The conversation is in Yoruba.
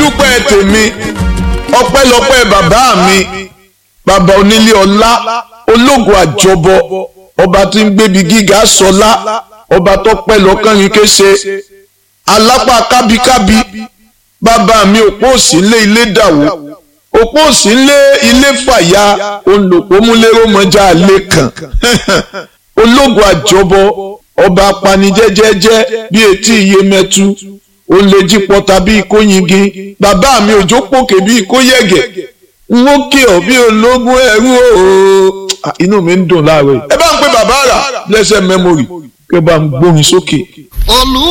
dúpẹ́ tèmi ọpẹ́lọpẹ́ bàbá mi bàbá onílé ọlá ológun àjọbọ ọba tí ń gbébi gíga sọlá ọba tó pẹ́ lọ́kànrin kése alápá kábíkábí bàbá mi òpó òsì ńlé ilé dàwó òpó òsì ńlé ilé fàyà olùpọ̀múlérò mọ́jà alẹ́ kan ológun àjọbọ ọba apanijẹ́jẹ́jẹ́ bí etí iye mẹ́tu ó lè jí pọta bí kò yingin bàbá mi òjò pòkè bí kò yẹ̀gẹ̀ n ó kí ọ bí ológun ẹrú ooo inú mi ń dùn láàárọ̀ yìí ẹ bá ń pe bàbá rà blessed memory kí ẹ bá ń gbóhùn sókè. olú